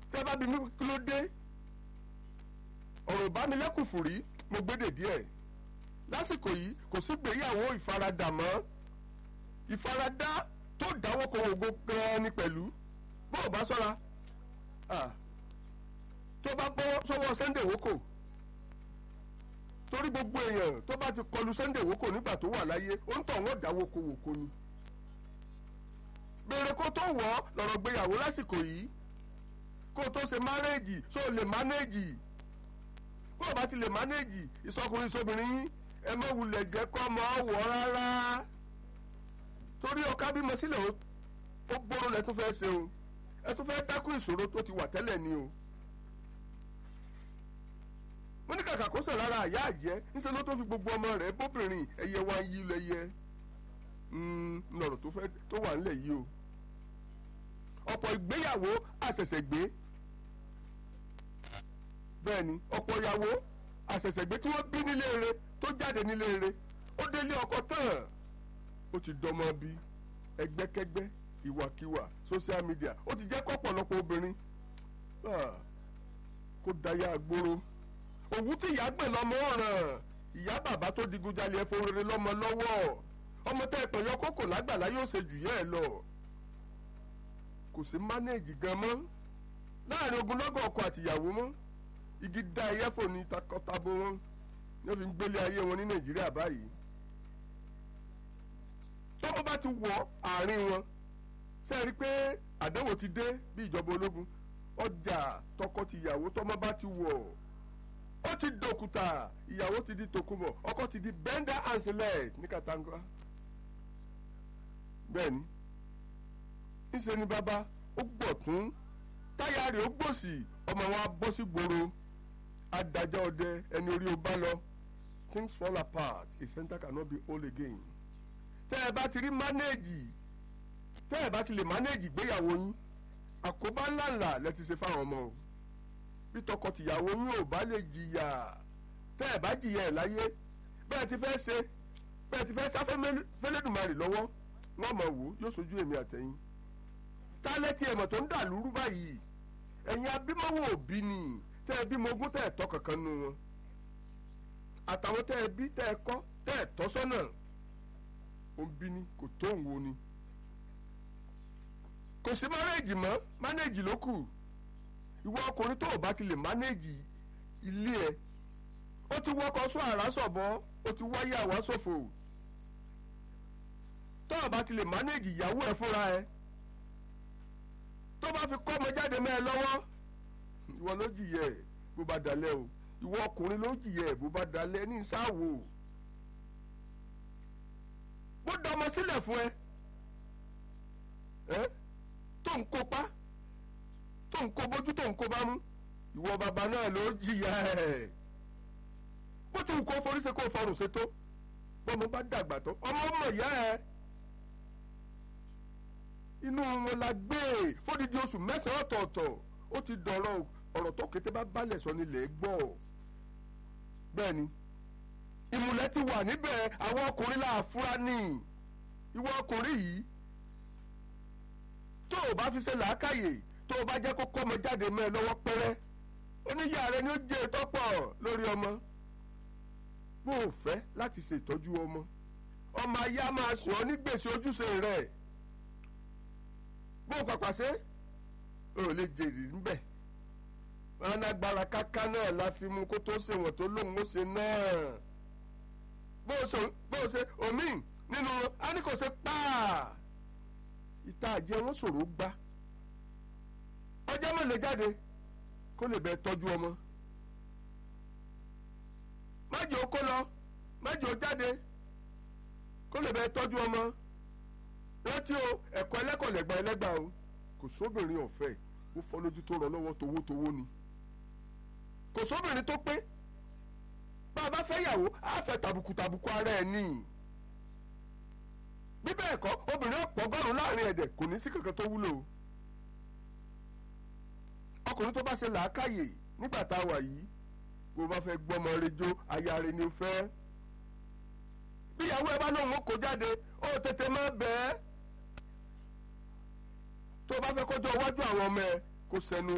tẹ́ bá bí mi kí ló dé ọ̀rọ̀ ìbánilẹ́kùn fùrí mo gbédè díẹ̀ lásìkò yìí kò sí gbéyàwó ìfaradà mọ́ ìfaradà tó dáwọ́ kan ògo gan-an ni pẹ̀lú bó o bá sọ́ra tó bá bọ́ sọ́wọ́ Sunday woko torí gbogbo èèyàn tó bá ti kọlu Sunday woko nígbà tó wà láyé ó ń tọ̀ wọ́n dáwọ́ ko wòko ni bèrè kó tó wọ̀ lọ́rọ̀ gbéyàwó lásìkò yìí kó tó ṣe márẹ́jì ṣó lè mánéjì bó o bá ti lè mánéjì ìsọkùnrin sóbìnrin yín ẹ má wulẹ̀ jẹ́ kọ́ ọmọ wọ̀ rárá torí ọkà bímọ sílẹ̀ ó gbóró lẹ tó fẹ́ ṣe o ẹ tó fẹ́ dákún ìṣòro tó ti wà tẹ́lẹ̀ ni o wọ́n ní kàkà kó sàn lára àyà àjẹ́ níṣẹ́ ló tó fi gbogbo ọmọ rẹ̀ bóbìnrin ẹyẹ wá yí lẹ́yẹ lọ́rọ̀ tó fẹ́ tó wà nílẹ̀ yìí o ọ̀pọ̀ ìgbéyàwó àṣẹ̀ṣẹ̀gbé bẹ́ẹ̀ ni ọ̀pọ̀ ìyàwó àṣẹ̀ṣẹ̀gbé tí wọ́n bí nílé rẹ̀ tó jáde nílé rẹ̀ ó délé ọkọ tán ó ti dọmọ bí ẹgbẹ́kẹ́gbẹ́ ìwàkiwà social media ó ti jẹ́ kọ́pọ̀lọpọ̀ obìnrin kó dayà gbóró òwú tí ìyá gbẹ̀ lọ́mọ ọ̀ràn ìyá bàbá tó digunjalè ẹ̀fọ́ rere lọ́mọ lọ́wọ́ ọmọ tẹ́ ẹ̀pẹ̀ yọ kókò lágbàlá yóò ṣe jù yẹ́ ẹ lọ kò sí mánéèjì gan mọ́ láàrin ogunlọ́gọ̀ ọkọ àtìyàwó mọ́ igi da ẹyẹ́fò ní takọtabo wọn ní wọ́n fi ń gbélé ayé wọn ní nàìjíríà báyìí tọ́mọ bá ti wọ àárín wọn ṣe é rí i pé àdánwò ti dé bí ìjọba ológun ọjà tọkọ-tìyàwó tọ́mọ bá ti wọ̀ ó ti dòkúta ìyàwó ti di tòkunbọ̀ ọkọ ti di bender and select ní katanga bẹ́ẹ̀ni ńṣe ni bàbá ó gbọ̀ tún táyà rẹ̀ ó gbòsì ọmọ wọn á bọ́ sí gbòòrò adájọ́ ọdẹ ẹni orí o bá lọ things fall apart a center cannot be whole again tẹ́ ẹ bá ti rí mánéèjì tẹ́ ẹ bá ti lè mánéèjì gbéyàwó yín àkóbá ńláńlá lẹ ti ṣe fáwọn ọmọ o bí tọkọtìyàwó yín ò bá lè jìyà tẹ́ ẹ bá jìyà ẹ̀ láyé bẹ́ẹ̀ ti fẹ́ ṣe bẹ́ẹ̀ ti fẹ́ sáfẹ́ fẹ́lẹ́dùmarè lọ́wọ́ wọ́n mọ̀ wò yóò sojú èmi àtẹ̀yìn tálẹ́tì ẹ̀mọ̀ tó ń dà lúrú báyìí ẹ̀yin abímọ́wò òbí ni tẹ́ ẹ bímọ ogún tẹ́ ẹ tọ́ kankan nu wọn àtàwọn tẹ́ ẹ bí tẹ́ ẹ kọ́ tẹ́ ẹ tọ́ sọ́nà ó ń bí ni kò tó ń wo ni kò sí mánéèjì mọ́ mánéèjì ló kù ìwọ ọkùnrin tó o bá ti lè mánéèjì ilé ẹ ó ti wọ́kọ̀ sọ àrá sọ̀bọ ó ti wáyé àwa ṣòfò tó o bá ti lè mánéèjì ìyàwó ẹ fúnra ẹ tó bá fi kọ́ ọmọ jáde mẹ́ ẹ lọ́wọ́ ìwọ ló jìyẹ ẹ bó bá dalẹ̀ o ìwọ ọkùnrin ló jìyẹ ẹ bó bá dalẹ̀ ní sáwò bó dọmọ sílẹ̀ fún ẹ ẹ tó ń kópa tó ń kó bójú tó ń kó bá mú ìwọ bàbá náà ló jìyà ẹ bó ti wù kó forí ṣe kó fọrùn ṣe tó bọ́mọ bá dàgbà tó ọmọ ọmọ ìyá ẹ inú wọn la gbé fódìdí oṣù mẹ́sàn-án ọ̀tọ̀ọ̀tọ̀ ó ti dọ̀rọ̀ ọ̀rọ̀ tó kété bá balẹ̀ sọ nílẹ̀ gbọ́ bẹ́ẹ̀ ni ìmùlẹ̀ ti wà níbẹ̀ àwọn ọkùnrin là fúra ní ìwọ ọkùnrin yìí tó o bá fi ṣe làákàyè tó o bá jẹ́ kó kọ́ ọmọ jáde mọ́ ẹ lọ́wọ́ pẹ́rẹ́ oníyà rẹ ni ó jẹ́ ìtọ́pọ̀ lórí ọmọ bó o fẹ́ láti ṣètọ́jú ọmọ ọmọ ayé á máa sùn ọ́ ní gbèsè ojúṣe rẹ̀ bó o pàpà ṣe o lè jèrè níbẹ̀ wọn agbára káká náà la fi mu kó tó ṣe wọ̀n tó lóun ó ṣe náà bó o ṣe omi nínú a ní kò ṣe páà ìta àjẹ wọn ṣòro gbá ọjọ́ mọ̀ lè jáde kó lè bẹ tọ́jú ọmọ májè ó kó lọ májè ó jáde kó lè bẹ tọ́jú ọmọ rántí o ẹ̀kọ́ ẹlẹ́kọ̀ọ́ lẹ́gbàá ẹlẹ́gbàá o kò sóbìnrin ọ̀fẹ́ ó fọ́ lójú tó rọ lọ́wọ́ towótowó ni kò sóbìnrin tó pé bá a bá fẹ́ yàwó á fẹ́ tàbùkù tàbùkù ara ẹ̀ ní bí bẹ́ẹ̀ kọ́ obìnrin ọ̀pọ̀ ọgọ́rùn-ún láàrin ẹ̀dẹ̀ kò ní sí kankan tó wúlò ọkùnrin tó bá ṣe làákàyè nígbà tá a wà yìí bó bá fẹ́ gbọ́mọ rejó aya rẹ̀ ni ó fẹ́ bíyàwó ẹ bá lóun ó kó jáde ó tètè má bẹ́ẹ̀ tó bá fẹ́ kọjọ́ iwájú àwọn ọmọ ẹ kó sẹnu